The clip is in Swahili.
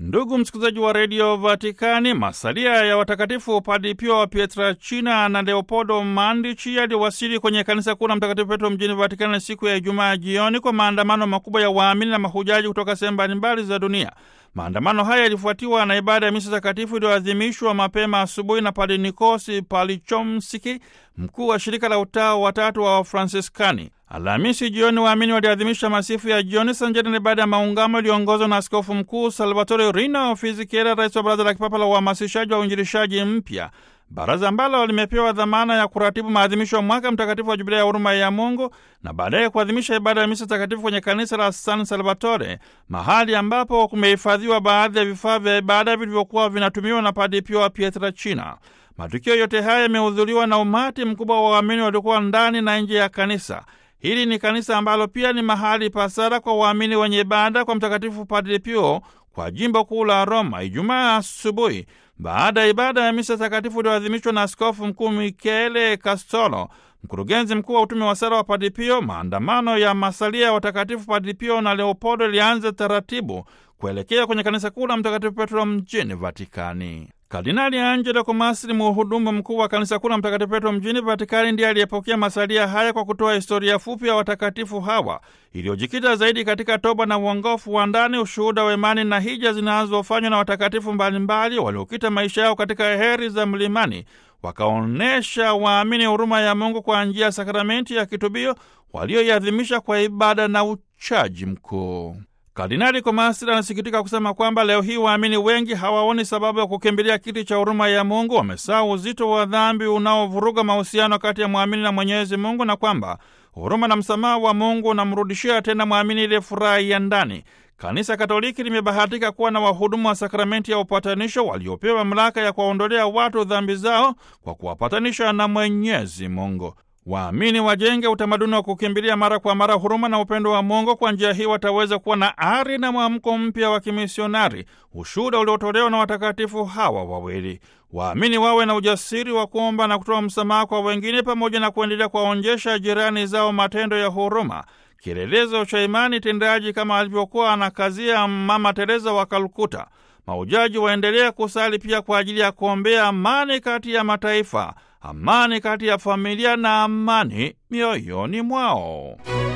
Ndugu msikilizaji wa redio Vatikani, masalia ya watakatifu Padre Pio wa Pietrelcina na Leopoldo Mandichi yaliwasili kwenye kanisa kuu la Mtakatifu Petro mjini Vatikani siku ya Ijumaa jioni kwa maandamano makubwa ya waamini na mahujaji kutoka sehemu mbalimbali za dunia. Maandamano haya yalifuatiwa na ibada ya misa takatifu iliyoadhimishwa mapema asubuhi na Padre Nikosi Palichomsiki, mkuu wa shirika la utawa watatu wa Wafransiskani. Alhamisi jioni waamini waliadhimisha masifu ya jioni sanjani na ibada ya maungamo iliyoongozwa na askofu mkuu Salvatore Rino Fisichella, rais wa baraza la kipapa la uhamasishaji wa uinjilishaji mpya, baraza ambalo limepewa dhamana ya kuratibu maadhimisho ya mwaka mtakatifu wa jubilia ya huruma ya Mungu na baadaye kuadhimisha ibada ya misa takatifu kwenye kanisa la San Salvatore, mahali ambapo kumehifadhiwa baadhi ya vifaa vya ibada vilivyokuwa vinatumiwa na Padre Pio wa Pietrelcina. Matukio yote haya yamehudhuriwa na umati mkubwa wa waamini waliokuwa ndani na nje ya kanisa. Hili ni kanisa ambalo pia ni mahali pa sala kwa waamini wenye ibada kwa Mtakatifu Padre Pio kwa jimbo kuu la Roma. Ijumaa asubuhi, baada ya ibada ya misa takatifu iliyoadhimishwa na askofu mkuu Michele Castolo, mkurugenzi mkuu wa utume wa sala wa Padre Pio, maandamano ya masalia ya watakatifu Padre Pio na Leopoldo ilianza taratibu kuelekea kwenye kanisa kuu la Mtakatifu Petro mjini Vatikani. Kardinali Angelo Komasri, mhudumu mkuu wa kanisa kuu la Mtakatifu Petro mjini Vatikani, ndiye aliyepokea masalia haya kwa kutoa historia fupi ya watakatifu hawa iliyojikita zaidi katika toba na uongofu wa ndani, ushuhuda wa imani na hija zinazofanywa na watakatifu mbalimbali waliokita maisha yao katika heri za mlimani, wakaonyesha waamini huruma ya Mungu kwa njia ya sakramenti ya kitubio walioiadhimisha kwa ibada na uchaji mkuu. Kardinali Komasri anasikitika kusema kwamba leo hii waamini wengi hawaoni sababu ya kukimbilia kiti cha huruma ya Mungu. Wamesahau uzito wa dhambi unaovuruga mahusiano kati ya mwamini na Mwenyezi Mungu, na kwamba huruma na msamaha wa Mungu unamrudishia tena mwamini ile furaha ya ndani. Kanisa Katoliki limebahatika kuwa na wahudumu wa sakramenti ya upatanisho waliopewa mamlaka ya kuwaondolea watu dhambi zao kwa kuwapatanisha na Mwenyezi Mungu. Waamini wajenge utamaduni wa kukimbilia mara kwa mara huruma na upendo wa Mungu. Kwa njia hii wataweza kuwa na ari na mwamko mpya wa kimisionari, ushuhuda uliotolewa na watakatifu hawa wawili. Waamini wawe na ujasiri wa kuomba na kutoa msamaha kwa wengine, pamoja na kuendelea kuwaonyesha jirani zao matendo ya huruma, kielelezo cha imani tendaji, kama alivyokuwa anakazia Mama Teresa wa Kalkuta. Maujaji waendelea kusali pia kwa ajili ya kuombea amani kati ya mataifa, amani kati ya familia na amani mioyoni mwao.